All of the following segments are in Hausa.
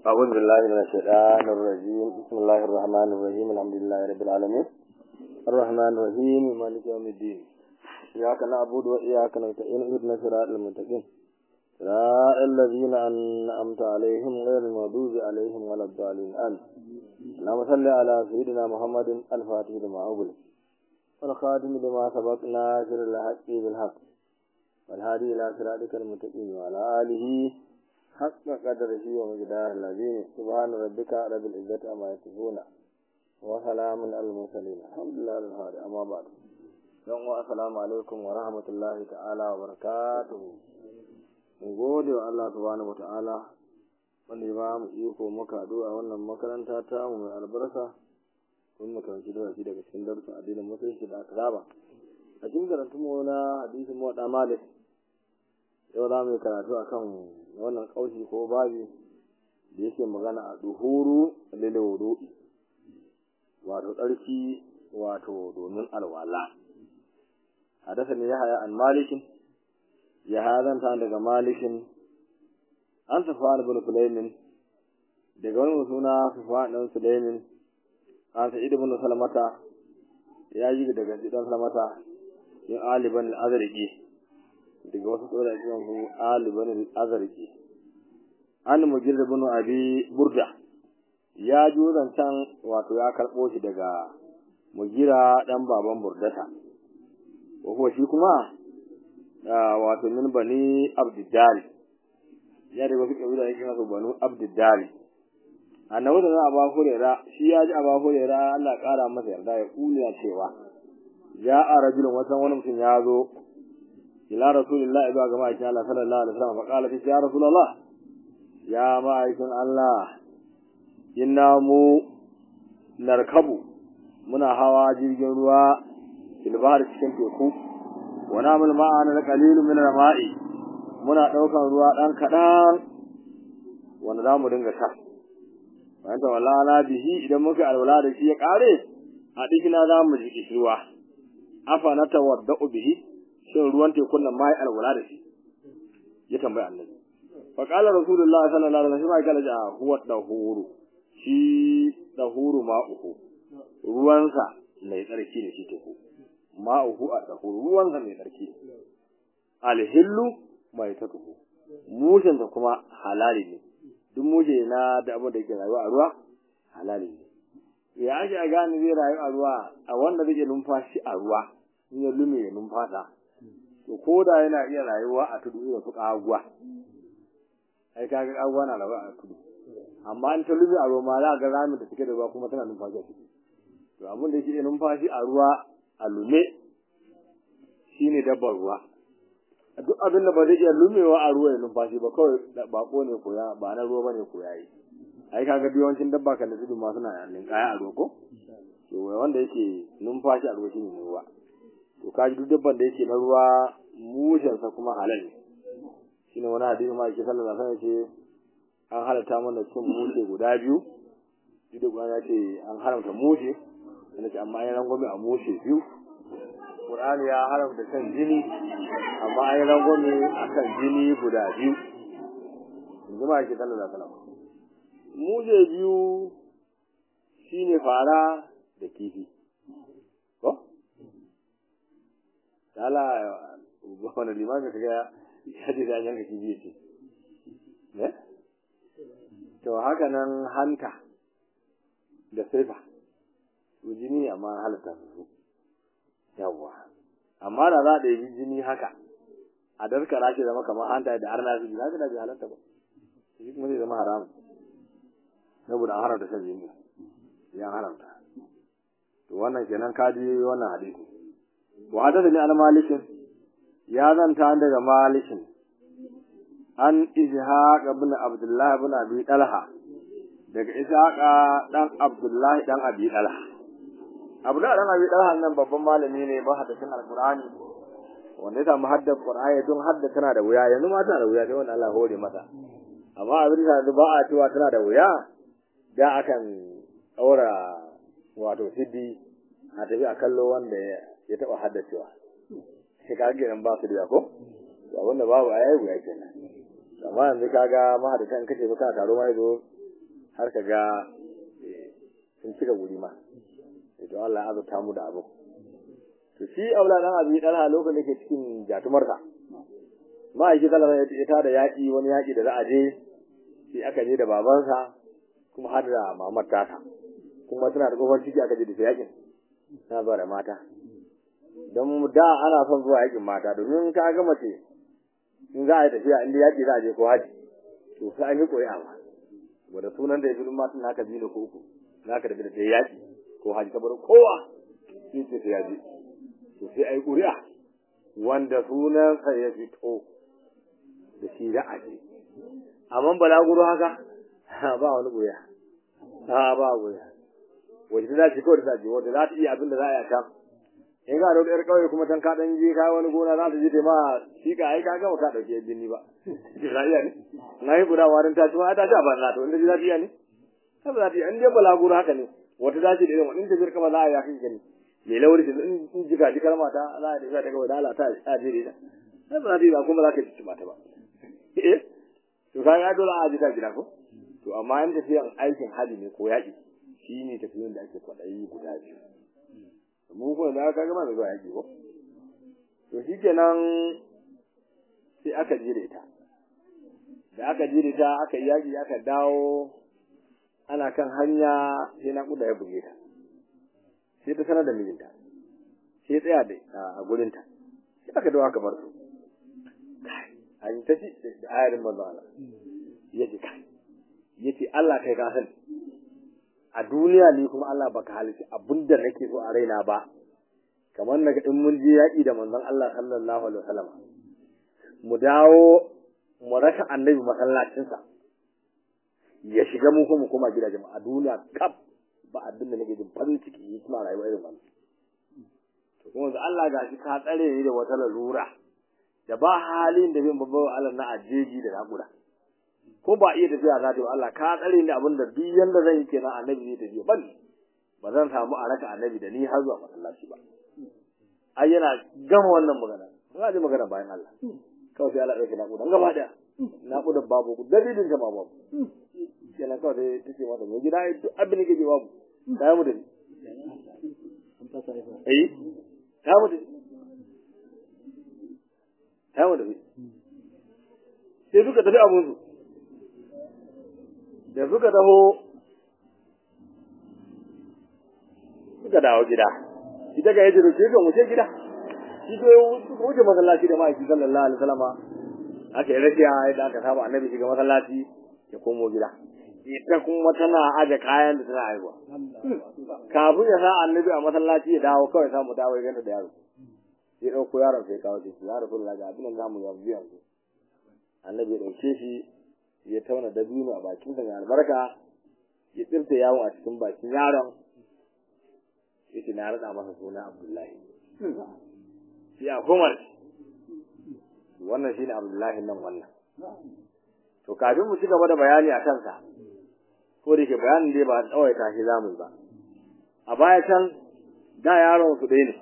أعوذ بالله من الشيطان الرجيم بسم الله الرحمن الرحيم الحمد لله رب العالمين الرحمن الرحيم مالك يوم الدين إياك نعبد وإياك نستعين اهدنا صراط المتقين صراط الذين أنعمت عليهم غير المغضوب عليهم ولا الضالين آمين اللهم صل على سيدنا محمد الفاتح لما أغلق والخاتم لما سبق ناصر الحق بالحق والهادي إلى صراطك المتقين وعلى آله حق قدره ومقدار العظيم سبحان ربك رب العزة عما يصفون وسلام على المرسلين الحمد لله رب العالمين أما بعد يوم السلام عليكم ورحمة الله تعالى وبركاته mu gode wa Allah subhanahu wa ta'ala wanda ya ba mu iko muka haɗu a wannan makaranta ta mu mai albarka kun mu karanci darasi daga cikin darussan addinin musulunci da aka saba a cikin karatu mu na hadisin mu da malik yau za mu yi karatu akan wannan kaushi ko babi da yake magana a duhuru lil wudu'i wato tsarki wato domin alwala hadasa ne ya haya an malikin ya hadanta daga malikin an safwan ibn sulaimin daga wani suna safwan ibn sulaimin an sa'id ibn salamata ya yi daga dan salamata in aliban al-azraqi daga wasu tsoron cikin su aliban al-azraqi an mujir ibn abi burda ya ji zancan wato ya karbo shi daga mugira dan baban burdata ko shi kuma wato min bani abdiddari ya da wasu kabila yake nasu banu abdiddari annabi da aba hurera shi ya ji aba hurera Allah kara masa yarda ya kula cewa ya a rajulun wasan wani mutum ya zo ila rasulillahi ba ga ma'aikin Allah sallallahu alaihi wasallam fa qala ya rasulullah ya ma'aikin Allah inna mu narkabu muna hawa jirgin ruwa ilbahar cikin teku wa namul ma'ana qalilun min al-ma'i muna daukan ruwa dan kadan wanda zamu dinga sha bayan ta wallala bihi idan muka alwala da shi ya kare a dikina zamu ji ruwa afa na tawadda'u bihi shin ruwan tekun nan mai alwala da shi ya tambaya annabi fa qala rasulullahi sallallahu alaihi wasallam ya kala huwa dahuru shi dahuru ma'uhu ruwansa mai tsarki da shi teku ma'uhu a dahuru ruwansa mai tsarki alhillu mai tatuhu mushinsa kuma halali ne duk mushe na da abin da yake rayuwa a ruwa halali ne ya ake a gane zai rayu a ruwa a wanda zai numfashi a ruwa in ya lume ya numfasa to ko da yana iya rayuwa a tudu irin su kaguwa ai kaga kaguwa na rayuwa a tudu amma in ta lume a ruwa ma za ga ramin da take da ruwa kuma tana numfashi a ciki to abin da yake iya numfashi a ruwa a lume shine dabbar ruwa duk abin da ba zai iya lumewa a ruwa ya numfashi ba kawai bako ne ko ya ba na ruwa bane ko yayi ai kaga yawancin dabba kan da tudu ma suna linkaya a ruwa ko to wanda yake numfashi a ruwa shine ne ruwa to kaji duk dabban da yake na ruwa mushen sa kuma halal ne shine wani hadisi ma yake sallallahu alaihi wasallam yace an halatta mana cin mushe guda biyu duk da ya ce an haramta mushe ce amma an rangwame a mushe biyu Qur'ani ya haramta kan jini amma an yi rangwame a kan jini guda biyu yanzu ma ake sallallahu alaihi wasallam muje biyu shine fara da kifi ko dala wani limami kaga ya ce da yanka kifi ce ne to haka nan hanta da saifa su jini amma halatta su yawwa amma da za a ɗebi jini haka a daskara shi zama kamar hanta da arna su za ka da bai halatta ba shi kuma zai zama haramun saboda an haramta shan jini ya haramta to wannan kenan ka ji wannan hadisi wa hadathani an malikin ya zanta daga malikin an ishaq ibn abdullah ibn abi talha daga ishaq dan abdullah dan abi talha abdullah dan abi talha nan babban malami ne ba hadisin alqur'ani wanda ya samu haddar qur'ani don hadda tana da wuya yanzu ma tana da wuya sai wanda Allah hore mata amma abin da ba a cewa tana da wuya da akan ɗaura wato siddi a tafi a kallo wanda ya taɓa haddacewa sai ka ga ba su da ko to abin da babu ayi wuya kenan amma yanzu kaga mahadatan kace ba ka taro ma yazo har ka ga sun cika guri ma to Allah ya azurta mu da abu to shi aula dan abi dan a lokacin da ke cikin jatumarsa ma'aiki sallallahu alaihi ya tada yaki wani yaki da za a je sai aka je da babansa kuma har da mamar tata kuma tana da kofar ciki aka je da yakin na ba da mata don da ana son zuwa yakin mata domin ka ga mace in za a yi tafiya inda yaki za a je ko haji to sai an yi ƙuri'a ma wanda sunan da ya fi matan naka biyu ko uku naka da da ta yaki ko haji saboda kowa sai ce ya je to sai a yi ƙuri'a wanda sunansa ya fito da shi za a je amma balaguro haka ba wani ƙuri'a a ba ƙuri'a wace ta dace kawai ta dace wanda za ta iya abin da za a yi a can in ga da yar kauye kuma can ka dan je ka wani gona za ta je ta ma shi ka ai ka gama ka dauke binni ba ki za iya ne na yi guda warin ta kuma ta ci a banza to inda ji za ta iya ne ta za ta iya in dai balaguro haka ne wata za ta da irin wannan tafiyar kama za a yi akan gani mai lauri in jika ji kalma ta za a tafiya ta gaba da Allah ta a jere ta ta za ta yi ba kuma za ka ci mata ba eh to ka ga dole a ji ta gida ko to amma in tafiyan aikin hali ne ko yaƙi shi ne tafiyan da ake kwaɗayi guda biyu mu kuma da aka gama da zuwa yaƙi ko to shi kenan sai aka je da ita da aka je da ita aka yi yaƙi aka dawo ana kan hanya sai na kuda ya buge ta sai ta sanar da mijinta sai tsaya da a gurinta sai aka dawo aka bar su an ta ci da ayarin manzo Allah ya ce kai ya ce Allah kai ka sani a duniya ne kuma Allah baka halitta abinda nake so a raina ba kamar naga in mun je yaƙi da manzon Allah sallallahu alaihi wasallam mu dawo mu raka annabi masallacinsa ya shiga mu kuma koma gidajen a duniya kaf ba abin da nake jin farin ciki yi kuma rayuwa irin wannan to kuma da Allah ga shi ka tsare ni da wata lalura da ba halin da bin babban Allah na ajeji da naƙuda ko ba iya tafiya za ta yi Allah ka tsare ni abin da duk yanda zan yi kenan annabi zai tafiya ban ba zan samu a raka annabi da ni har zuwa masallaci ba ai yana gama wannan magana za ji magana bayan Allah kawai sai Allah ɗauke naƙudan gaba ɗaya naƙudan babu ku dalilin jama'a babu kenan kawai sai ta ce mata mai gida duk abin da kake babu ta yi mutum eh ta mutum ta mutum sai suka tafi abinsu da suka taho suka dawo gida ita ga yace da ke ga wuce gida shi to wuce masallaci da ma'aiki sallallahu alaihi wasallama aka yi rakiya yadda aka saba annabi shiga masallaci ya komo gida ita kuma tana aje kayan da tana haihuwa kafin ya sa annabi a masallaci ya dawo kawai samu dawo ya ganta da yaro sai ɗauko yaron sai kawo shi ya rasu da ga abin nan zamu yanzu yanzu annabi ya ɗauke shi ya tauna dabino a bakinsa mai albarka ya tsirta yawon a cikin bakin yaron ya ce na raɗa masa suna abdullahi shi a kumar wannan shi ne abdullahi nan wannan to kafin mu ci gaba da bayani a kansa ko da ke bayanin dai ba tsawaita shi zamu ba a baya can da yaron su ɗaya ne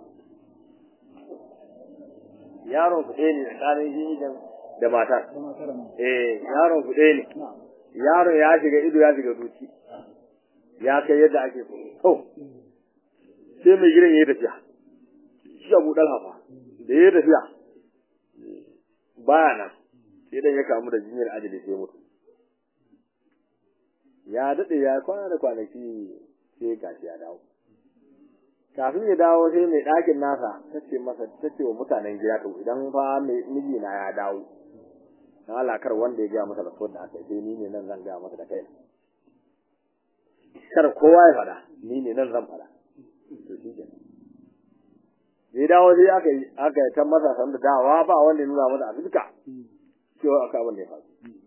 yaron su ɗaya ne tsakanin shi da matar eh yaron su ɗaya ne yaron ya shiga ido ya shiga zuci ya kai yadda ake so to sai mai gidan ya tafiya shi abu ɗan hafa da ya tafiya baya nan sai dan ya kamu da jinyar ajali sai mutu ya daɗe ya kwana da kwanaki sai gashi ya dawo kafin ya dawo sai mai ɗakin nasa ta ce masa ta ce wa mutanen gida to idan fa mai miji na ya dawo dan Allah kar wanda ya gaya masa da da aka sai ni ne nan zan gaya masa da kai kar kowa ya faɗa ni ne nan zan faɗa to shi ke ya dawo sai aka yi aka yi ta masa san da dawa ba wanda ya nuna masa a fuska cewa aka abin da ya faru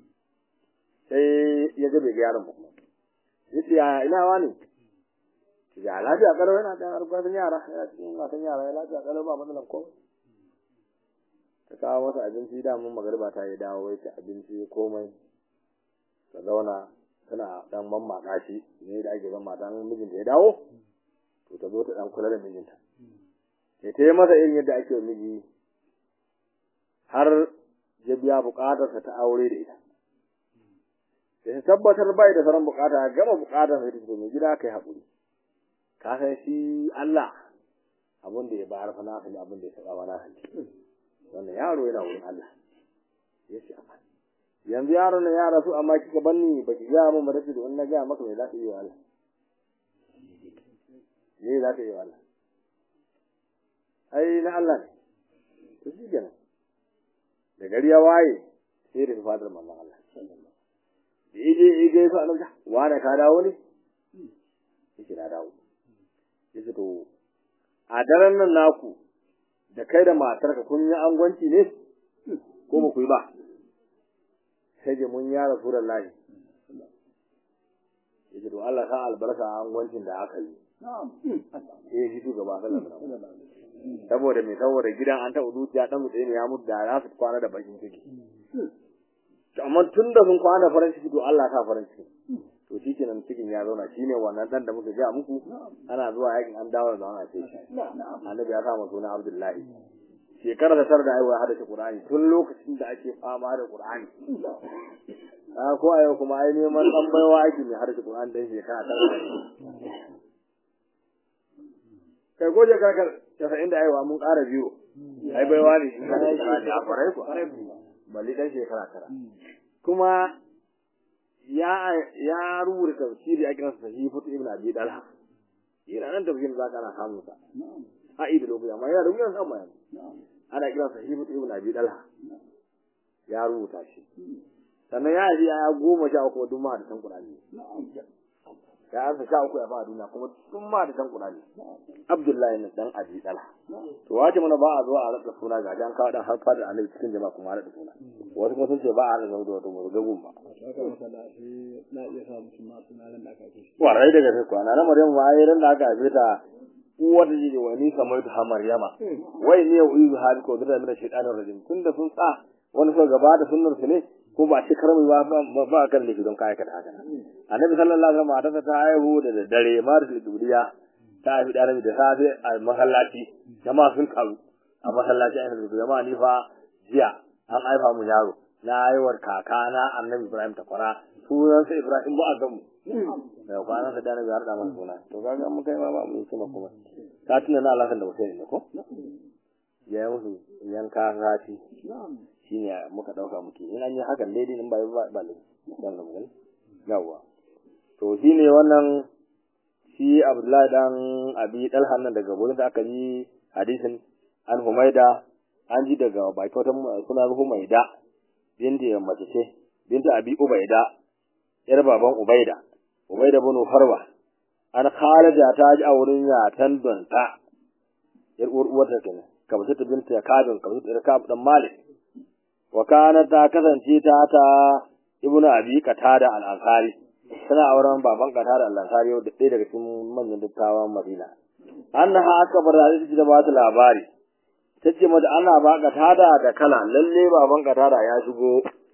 sai ya ga bai ga yaron ba ya ce ya ina wani ya lafiya kalau yana da harkokin yara yana cikin matan yara ya lafiya kalau ba matsalan ko ta kawo masa abinci da mun magariba ta yi dawo ya ci abinci komai ta zauna tana dan mamaka shi ne da ake zama dan mijinta ya dawo to ta zo ta dan kula da mijinta sai ta yi masa irin yadda ake miji har ya biya bukatarsa ta aure da ita da tabbatar bai da sauran bukata gama bukatar sai ta mai gida kai haƙuri ka san shi Allah abin da ya bayar fa na ne abin da ya saba mana hanci wannan yaro yana wurin Allah ya ce amma yanzu yaro ne ya rasu amma kika banni ba ki ga mun madadi da wannan ga maka me za ka yi wa Allah me za ka yi wa Allah ai na Allah ne to shi kenan da gari ya waye sai da fadar manzon Allah da ije ije su Allah wani ka dawo ne yake na dawo yace to a daren nan naku da kai da matarka kun yi angwanci ne ko ba ku yi ba sai je mun ya rasulullahi yace to Allah ka albarka a angwancin da aka yi eh shi gaba sallallahu alaihi wasallam saboda me saboda gidan an taɓa zuciya dan mutane ya mutu da za su kwana da bakin ciki amma tun da sun kwana farin ciki to Allah sa farin ciki to shi kenan cikin ya zauna shine wannan dan da muka ga muku ana zuwa yakin an dawo da wannan sai annabi ya sa masa suna Abdullahi shekarar da tar da aiwa hada shi Qur'ani tun lokacin da ake fama da Qur'ani a ko ayo kuma ai neman dan baiwa ake ne har da Qur'ani dan shekara ta kai goje kakar casa'in da aiwa mun ƙara biyu ai baiwa ne shi ka shekara ne a farai ku balli dan shekara tara kuma ya ya rubuta tafsiri a kiransa sahifatu ibn abi dalha yana nan tafsirin zaka ana samun sa a ido lokaci amma yana rubuta sa amma ana kiransa sahifatu ibn abi dalha ya rubuta shi sannan ya ji ya goma sha uku duk ma da san Qur'ani ya ansa sha uku ya ba duniya kuma duk ma da san Qur'ani Abdullahi ne dan Abi Talha to wace mana ba a zo a rasa suna ga jan kawo dan har fadar Annabi cikin jama'a kuma rasa suna wasu kuma sun ce ba a rasa da wato mu gagun ba na iya sa mutum ma suna nan da aka ce warai daga sai kwana na Maryam ma ai ran da aka haife ta uwar da jiji wani kamar ta Maryama wai ne uyu hali ko da mina shaytanir rajim tunda sun sa wani so gaba da sunnar su ne ko ba shi karmi ba ba kan laifi don kai ka da haka annabi sallallahu alaihi wasallam ta haihu da dare maris dubriya ta haifi da da safe a masallaci jama'a sun karu a masallaci a yanzu jama'a ni fa jiya an haifa mu yaro na haihuwar kakana annabi ibrahim ta kwara sunansa ibrahim ba a gamu da kwanan sa da na biyar da masa suna to kaga mun kai ma ba mu yi kuma kuma ka tuna na alakan da mutum ne ko ya yi musu yanka rati shi ne muka ɗauka muke in an yi hakan daidai in ba yi ba ne dan nan yawa to shi ne wannan shi abdullahi dan abi dalhan nan daga gurin da aka yi hadisin an humaida an ji daga baki wata suna humaida binti mace ce binti abi ubaida yar baban ubaida ubaida bin farwa an khalaja ta ji a wurin yatan donta yar uwar uwarta kenan kamar ta binta kabin kamar ta kab dan malik wa kana ta kasance ta ta ibnu abi qatada al-ansari tana auren baban qatada al-ansari da ɗaya daga cikin manyan dattawan madina annaha aka bar da ta da ba ta labari tace mata ana ba qatada da kala lalle baban qatada ya shigo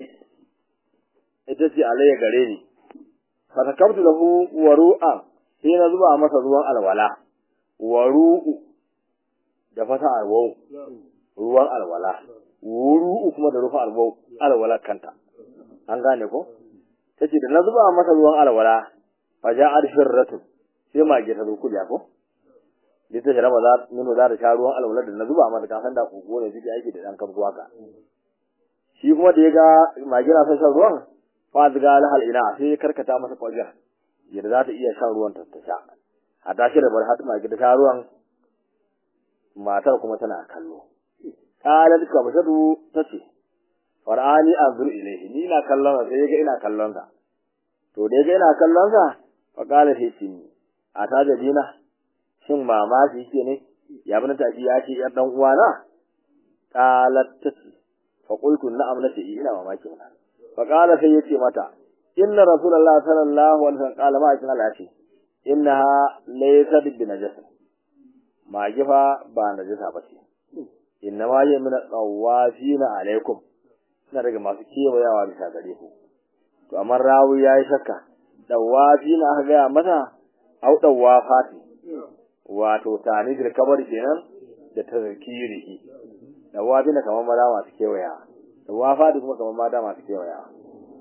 ita ce alayya gare ni fa takabtu lahu waru'a sai na zuba masa ruwan alwala waru'u da fata alwau ruwan alwala wuru kuma da rufa alwau alwala kanta an gane ko tace da na zuba masa ruwan alwala fa ja'at firratu sai mage ta zo kuja ko dita da za nuna za ta sha ruwan alwala da na zuba masa ka san da kogo ne suke aiki da dan kafsu haka shi kuma da ya ga mage na son shan ruwan fa ziga lahal ina sai ya karkata masa kwajar yadda za ta iya shan ruwan ta sha a tashi da bar hatu mage ta sha ruwan matar kuma tana kallo qalat kabshadu tace farani anzur ilayhi ni ina kallon sa sai yaga ina kallon sa to da yaga ina kallon sa fa qala sai ce a ta da dina shin mamaki yake ne ya bin ta ya ce yar dan uwana qalat tace fa qultu na'am nace ina mamaki mana fa qala sai yace mata inna rasulullahi sallallahu alaihi wasallam qala ma kin Allah ce innaha laysat bi najasa mage fa ba najasa ba ce inna ma yi min tsawafina alaikum ina daga masu kewayawa bisa gare ku to amma rawi yayi shakka dawafina aka gaya mata au dawafati wato tani da kabari kenan da tazkirihi dawafina kamar maza masu kewaya dawafati kuma kamar mata masu kewaya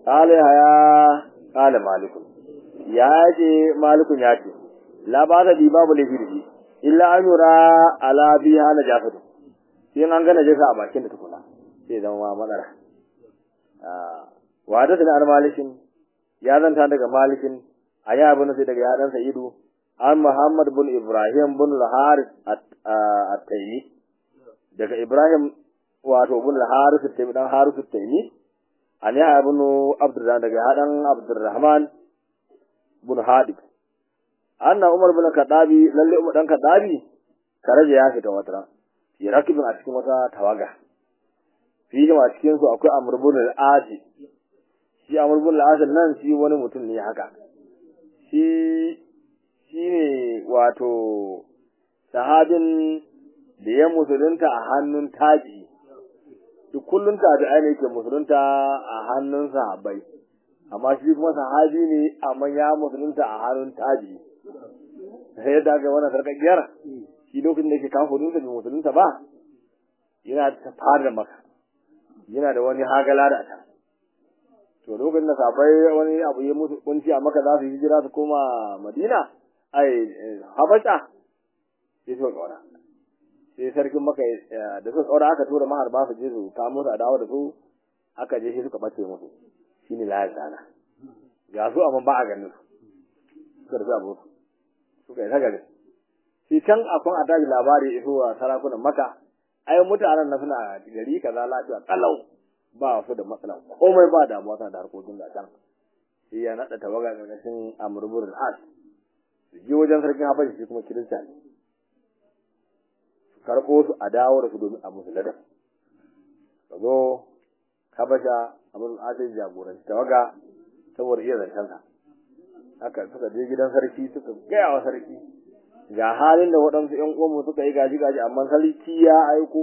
qala ya qala malikun ya ce malikun ya ce la ba da babu lafi da shi illa an yura ala bi hala jafatu sai an gana jasa a bakin da tukuna sai zama matsala wa da an malikin ya zanta daga malikin a ya bin sai daga yadan sa'idu an muhammad bin ibrahim bin al-haris at-taymi daga ibrahim wato bin al-haris at-taymi dan haris at-taymi an ya ibn abdurrahman daga hadan abdurrahman bin hadib anna umar bin kadabi lalle umar dan kadabi karaje ya fita wata fi rakibin a cikin wata tawaga fi a cikin su akwai amr bin al-asi shi amr bin al-asi nan shi wani mutum ne haka shi shine wato sahabin da ya musulunta a hannun taji duk kullun tabi'ai ne yake musulunta a hannun sahabbai amma shi kuma sahabi ne amma ya musulunta a hannun taji sai yadda aka wannan sarkakiyar shi lokacin da yake kafa dutse bai musulunta ba yana ta fara maka yana da wani hagala da ta to lokacin da sahabbai wani abu ya musu kunci a maka za su hijira su koma madina ai habasha sai suka kaura sai sarkin maka da suka kaura aka tura maharba su je su kamo su a dawo da su aka je shi suka bace musu shine layar sana ga su amma ba a ganin su suka rufe abu suka yi ta gari shi can akwai a daji labari iso wa sarakunan maka ai mutanen na suna gari kaza lafiya kalau ba su da matsala komai ba damuwa suna da harkokin da can shi ya naɗa tawaga ƙarƙashin amurburin as su je wajen sarkin habashi shi kuma kirista ne su karɓo su a dawo da su domin a musu ladar ka zo habasha abin asir jagoranci tawaga saboda iya zancensa haka suka je gidan sarki suka gaya wa sarki ga halin da waɗansu ƴan uwanmu suka yi gaji gaji amma sarki ya aiko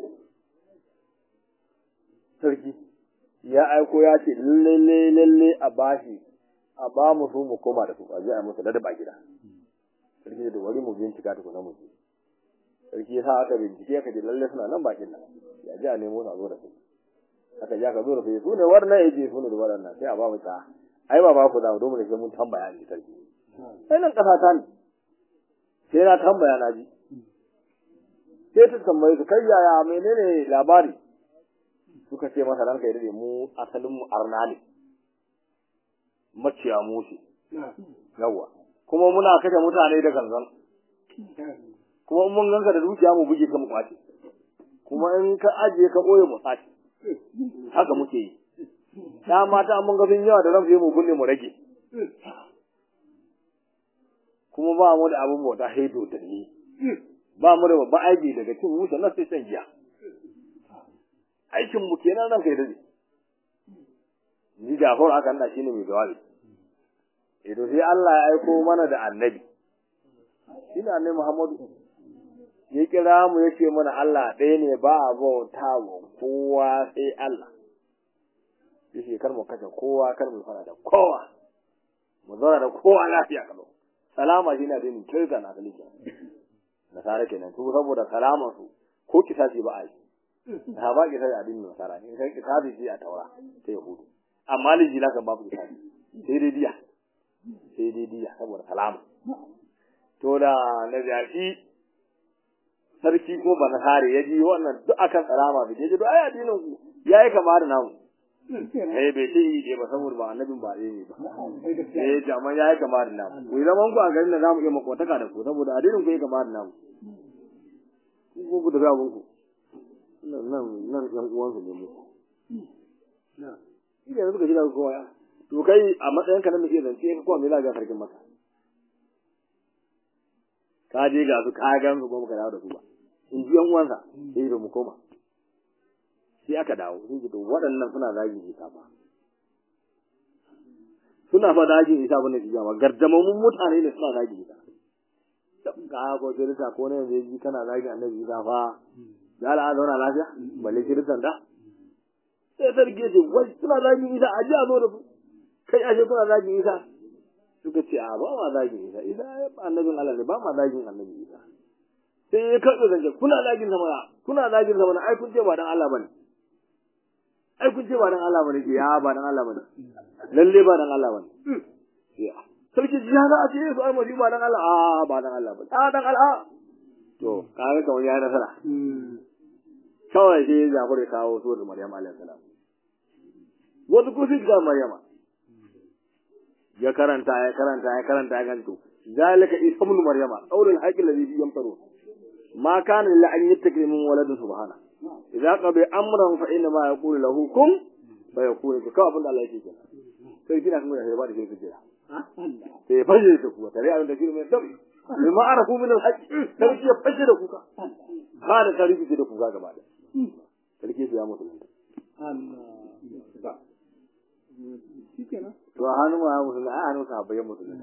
sarki ya aiko ya ce lalle lalle a bashi a ba mu su mu koma da su a je a musu ladaba gida sarki da wari mu bincika tukuna mu sarki ya sa aka bincike aka ce lalle suna nan bakin nan ya ji a nemo su a zo da su aka ji aka zo da su su ne wannan ya ce su ne da waɗannan sai a ba mu ta ai ba ba ku da domin sai mun tambaya ne sarki sai nan kasa ta ne sai na tambaya na ji sai ta tambaye su kai yaya menene labari suka ce masa ranka ya dade mu asalin mu arna ne maciya mushi yawa kuma muna kashe mutane da gangan kuma in mun ganka da dukiya mu buge ka mu kwace kuma in ka ajiye ka boye mu sace haka muke yi da mata mun ga sun yawa da ran mu kunne mu rage kuma ba mu da abin bauta haido da ni ba mu da babban aiki daga cin wuce na sai shan giya aikin mu kenan ranka ya dade ni Jafar aka nada shine mai jawabi eh to sai Allah ya aiko mana da annabi shine annabi Muhammadu ya kira mu yace mana Allah ɗaya ne ba a bauta wa kowa sai Allah yace kar mu kashe kowa kar mu fara da kowa mu zauna da kowa lafiya kalo salama shine addinin kirka na kalika nasara kenan su saboda salaman su ko kisasi ba a yi da ba ki sai addinin nasara in kai kitabi shi a taura ta yahudu amma lijila kan babu kitabi sai dai diya sai dai diya saboda salama to da na zaki sarki ko ba na kare ya ji wannan duk akan salama bai je ai addinin ku yayi kama da namu eh bai ce yi ba saboda ba annabin ba ne ba eh jama'a yayi kama da namu ku zaman ku a garin da zamu iya makotaka da ku saboda addinin ku yayi kama da namu ku ku da zabun ku nan nan nan ɗan uwansu ne mu na shi da suka ji da kowa to kai a matsayin ka na mai iya zance ka kowa me za ga sarkin maka ka je ga su ka gan su kuma ka dawo da su ba in ji yan uwansa sai da mu koma sai aka dawo sai ji to waɗannan suna zagin isa ba suna fa zagin isa ba ne ji jama gardamamun mutane ne suna zagin isa ka ko kirista ko ne yanzu ji kana zagin annabi isa fa da ala zauna lafiya balle kiristan da sai sarki ya ce wai suna zagin isa a ji a zo da su kai ashe suna zagin isa suka ce a ba ma zagin isa isa annabin Allah ne ba ma zagin annabi isa sai ya karɓe zance kuna zagin sa mana kuna zagin sa mana ai kun ce ba dan Allah bane ai kun ce ba dan Allah bane ya ba dan Allah bane lalle ba dan Allah bane ya sarki ji za a ce su almasi ba dan Allah a ba dan Allah bane a dan Allah to kaga kawai ya nasara kawai sai Jafar ya kawo suwar Maryam alaihi salam wasu ko sai ga Maryama ya karanta ya karanta ya karanta ya ganto zalika isa ibn maryama qawlul haqqi alladhi fi yamtaru ma kana illa an yattaki min walad subhana idza qada amran fa inna ma yaqulu lahu kun fa yakunu ka abin da Allah yake kenan sai kina kuma da ba da kike jira sai faje da kuwa tare abin da kike mai dam ma arafu min al-haqq sai ya faje da kuka ba da tarihi da kuka gaba da sarki ya mutu Allah shikenan to a hannun ma musulmi a hannun sahabbai musulmi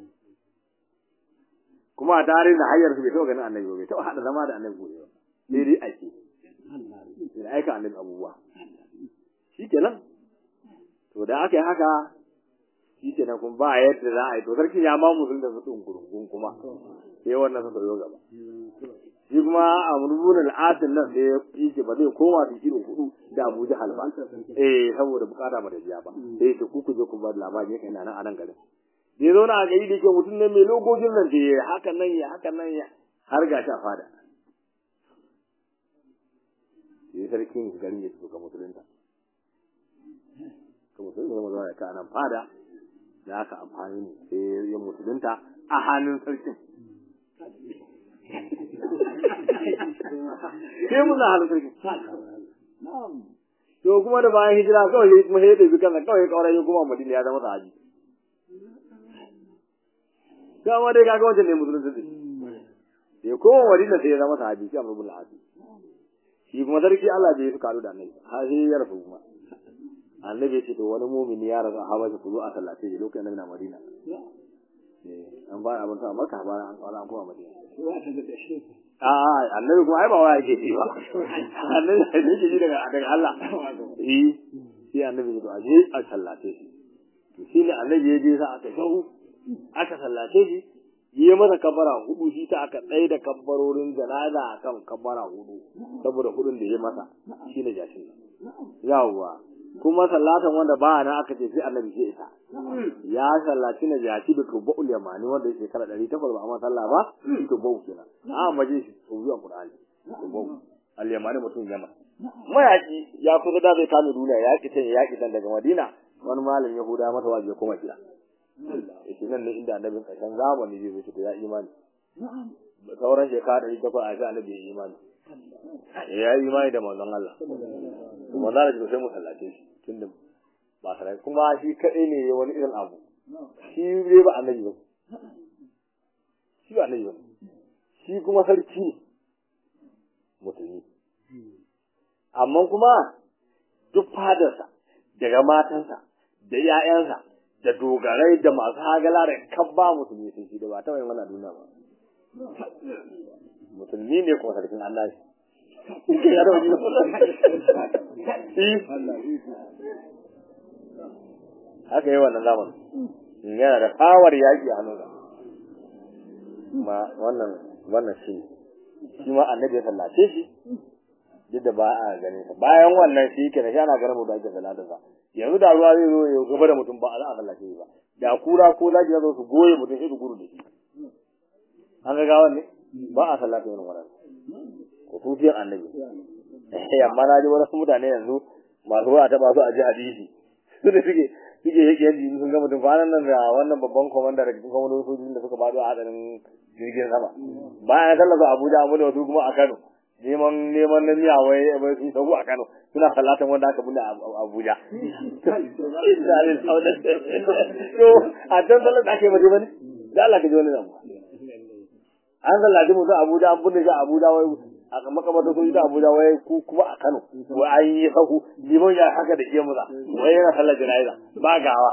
kuma a tarihin da hanyar su bai taɓa ganin annabi ba bai taɓa haɗa zama da annabi gobe ba sai dai ake da aika annabi abubuwa shi kenan to da aka yi haka shi kenan kuma ba yadda za a yi to sarkin ya ma musulun da su ɗin gurungun kuma sai wannan su soyo gaba shi kuma a murmunan al'adun nan sai ya ce ba zai koma su irin hudu da Abu Jahal ba eh saboda bukata ba da biya ba sai ya ce ku ku je ku ba labari yake ina nan a nan garin da zo na gari da ke mutum ne mai logojin nan da ya haka nan ya haka nan ya har ga shi a fada sai sarkin garin ya suka musulunta ka musulunta zama zuwa ya ka nan fada da aka amfani ne sai ya musulunta a hannun sarkin sai mun na hannun sarkin to kuma da bayan hijira kawai ya kuma ya ɗabi kansa kawai ya kawar ya kuma madina ya zama sahabi dama dai kaga wancan ne musulunci ne ya koma madina sai ya zama sahabi shi amrul asi shi kuma sarki Allah bai su karu da annabi har sai ya rasu kuma annabi ce to wani mumini ya rasu a habashi ku zo a sallace shi lokacin annabi na madina an ba abin ta maka ba an kwana an koma madina a annabi kuma ai ba wa yake ci ba annabi ne yake ji daga daga Allah eh sai annabi ya to aje a sallace shi to shi ne annabi ya je sa aka shahu aka sallace shi yi masa kabbara hudu shi ta aka tsaye da kabbarorin janaza akan kabbara hudu saboda hudun da ya masa shi ne jashin yawwa kuma sallatan wanda ba na aka ce sai annabi sai ita ya sallaci na jashi da tubba'ul yamani wanda yake kala 800 ba amma sallah ba tubba'u kenan a maje shi to zuwa qur'ani tubba'u al yamani mutum yaman mayaki ya kusa da zai kame duniya ya ki tan ya ki tan daga madina wani malam yahuda masa waje kuma gida yake nan ne inda annabin ƙarshen zamani zai zo ya imani sauran shekara ɗari takwas a ga annabi ya imani ya yi imani da manzon Allah kuma za a ji sai mu sallace shi tunda ba sarai kuma shi kaɗai ne wani irin abu shi dai ba annabi ba shi ba annabi ba shi kuma sarki ne musulmi amma kuma duk fadarsa daga matansa da 'ya'yansa da dogarai da masu hagala da kabba musulmi sun shi da ba taɓa yin wannan duniya ba musulmi ne kuma sarkin Allah shi haka yi wannan zaman yana da kawar yaƙi a hannunsa ma wannan wannan shi shi ma annabi ya sallace shi duk da ba a ganin sa bayan wannan shi kenan shi ana ganin mu da ake sallatar sa yanzu da ruwa zai zo ya gaba da mutum ba za a sallace shi ba da kura ko zaki zo su goye mutum sai su gudu da shi an ga gawan ne ba a sallata irin wannan ko tufiyar annabi amma na ji wasu mutane yanzu masu wa ta su a ji hadisi su da suke suke yake yanzu sun ga mutum kwanan nan da wannan babban komanda da cikin kwamandon sojojin da suka faɗo a hadarin jirgin sama bayan sallar su abuja amma da wasu kuma a kano neman neman na miya wai wai sun sabu a kano suna sallatan wanda aka bulle a abuja to a can sallar da ake mace bane da Allah ka ji wani abu an sallaci mutum abuja an bulle shi a abuja wai a makamata sun ta abuja wai ku kuma a kano wai an yi sahu liman ya haka da ke musa wai yana sallar jana'iza ba gawa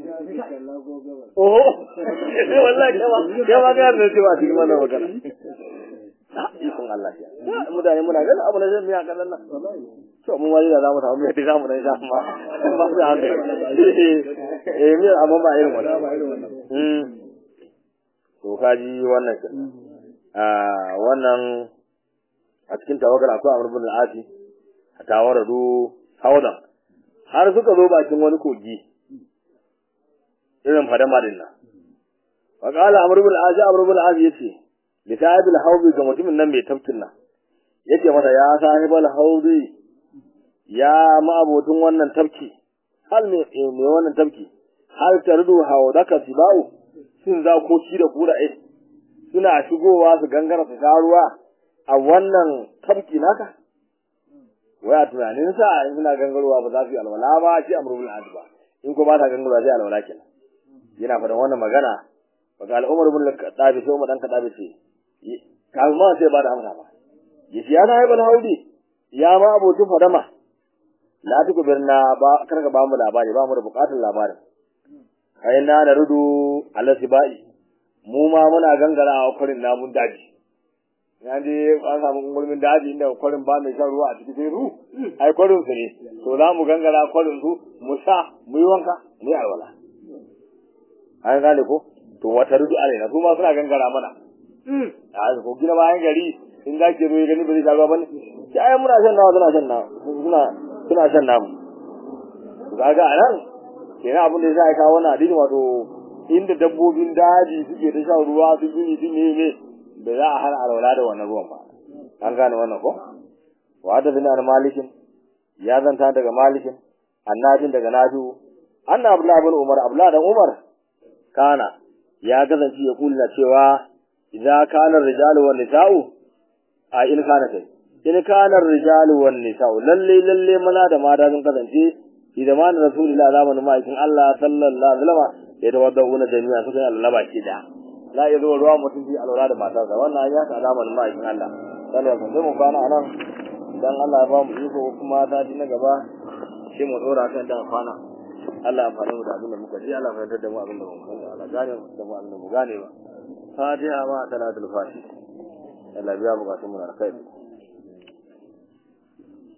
oho wallahi kai ma kai ma ga da cewa cikin wannan magana ikon Allah ya mutane muna ganin abu na zai miya kallon nan to mun wani da za mu samu mai da mu dan sha ma ba su hankali eh miya amma ba irin wannan to kaji wannan wannan a cikin tawagar akwai Amr ibn al-Asi a tawaradu Hawdan har suka zo bakin wani kogi irin fadama din nan wa qala amr ibn azi amr ibn azi yace li sahibil hawbi ga mutumin nan mai tafkin nan yace masa ya sahibal hawbi ya ma'abotun wannan tafki hal me me wannan tafki hal tardu hawdaka sibau sun za ko shi da kura eh suna shigowa su gangara su sha ruwa a wannan tafki naka waya tunanin sa in suna gangarowa ba za su yi alwala ba shi amrul adi ba in ko ba ta gangarowa sai alwala kenan yana faɗan wannan magana baka al'umar bin kadabi sai umar dan kadabi ce kafin ma sai ba da amsa ba yace ya na ibn haudi ya ma abokin fadama la tuku birna ba karka ba mu labari ba mu da bukatar labarin kai na da rudu alasibai mu ma muna gangara a kwarin namun daji ya je an samu gulmin daji inda kwarin ba mai shan ruwa a cikin sai ru ai kwarin su ne to za mu gangara kwarin su mu sha mu yi wanka mu yi alwala an gane ko to wata rudu alaina su ma suna gangara mana a ko gina bayan gari in za ki zo ya gani ba zai sha ruwa bane sai ai muna shan nawa suna shan nawa suna suna shan namu kaga anan kenan abin da zai kawo wannan hadisi wato inda dabbobin daji suke ta shan ruwa su gini su ne ne da za a hana alwala da wannan ruwan ba an gane wannan ko wa da bin malikin ya zanta daga malikin annabin daga nafi'u anna abdullah bin umar abdullah dan umar kana ya kasance ya kulla cewa idza kana rijalu wan nisa'u a in kana kai in kana rijalu wan nisa'u lalle lalle maza da mata sun kasance fi zamanin rasulullah zamanin ma'aikin Allah sallallahu alaihi wasallam ya tawadda'una jami'a suka yi Allah baki da za a zo ruwa mutum bi alwala da matarsa wannan ya ta zamanin ma'aikin Allah sallallahu alaihi wasallam mu kwana anan dan Allah ya ba mu iko kuma ta na gaba sai mu dora kan da kwana Allah ya fara mu da abin da muka ji Allah ya fahimtar da mu abin da mu gane Allah gane da mu abin da mu gane ba fatiha ma salatul fatih Allah biya bukatun mu na kai